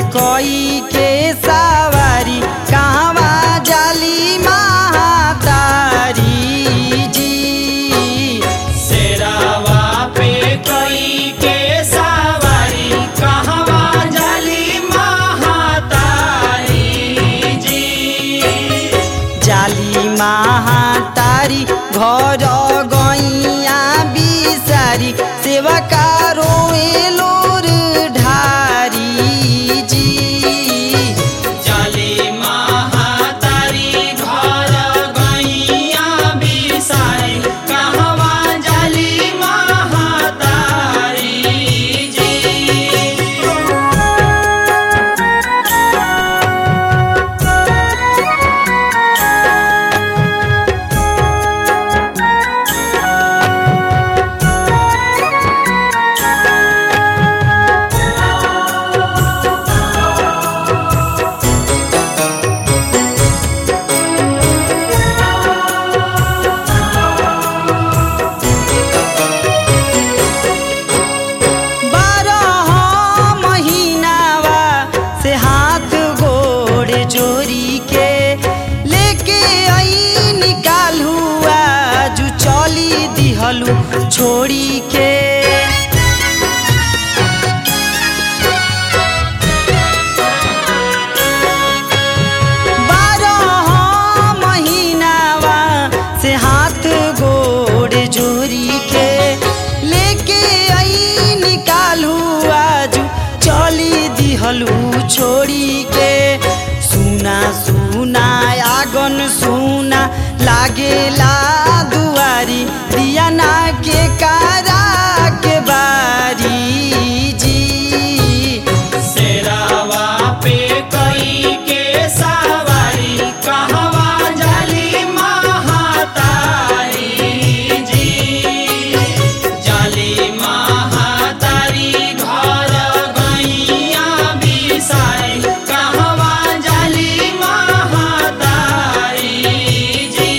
कोई के सवारी कहवा जाली महातारी जी शेरावा पे कई के सवारी कहवा जाली महातारी जी जाली महातारी घर गैया बिसारी सेवा कारो एलोर ढारी जी जाली महातारी घर गैया बिसाई कहवा जाली महातारी जी बारह महीनावा से हाथ गोड़ जोड़ी के लेके आई निकाल हुआ जू चली दिहलू छोड़ी के बारह महीनावा से हाथ गोड़ जोड़ी के लेके आई निकालू आजू चली दिहलू छोड़ी के सुना सुना आगन सुना लागेला दुआरी दिया ना के कारा के बारी जी शेरावा पे कई के सवारी कहवा जाली महातारी जी जाली महातारी घर गैया बिसाई कहवा जाली महातारी जी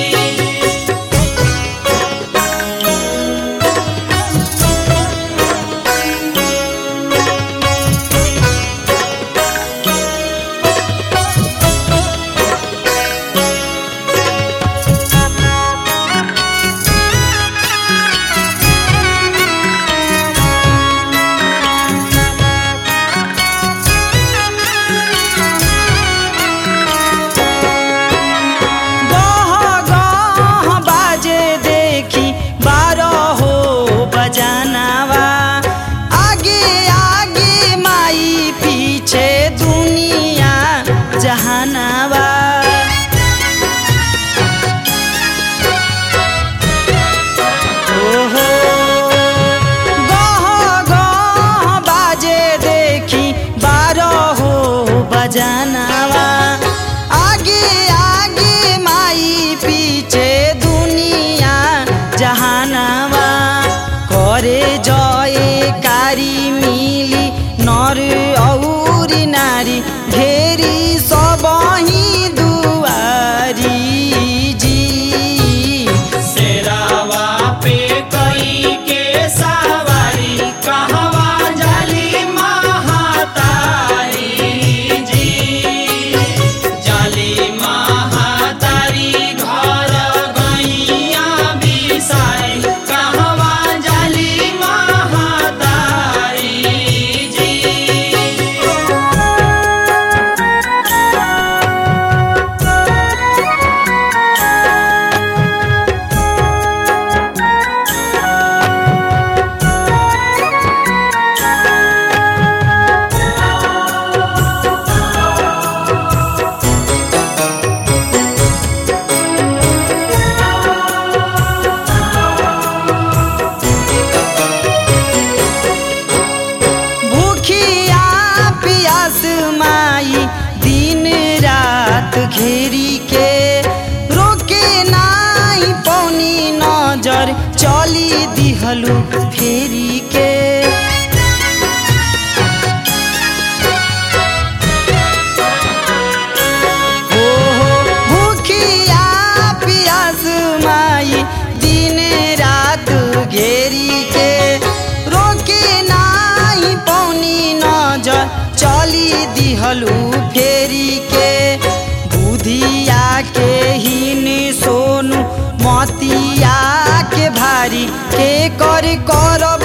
गह गह बाजे देखी बारह हो बजानावा आगे आगे माई पीछे दुनिया जहानावा ओहो गह गह बाजे देखी बारह हो बजानावा आगे आगे माई पीछे दुनिया जहानावा करे जय कारी मिली नर औरी नारी घेरी सबही दुआरी जी शेरावा पे कई के सवारी कहवा जाली महातारी जी जाली महातारी घर गैया बिसाई कहवा जाली महातारी जी भूखिया पियास माई दिन रात घेरी के रोके नाई पौनी नजर चली दिहलू फेरी के ओहो भूखिया पियास माई दिन रात घेरी के रोके नाही पौनी नजर चली दिहलू फेरी के बुधिया के हीन सोनू मतिया के भारी के कर करब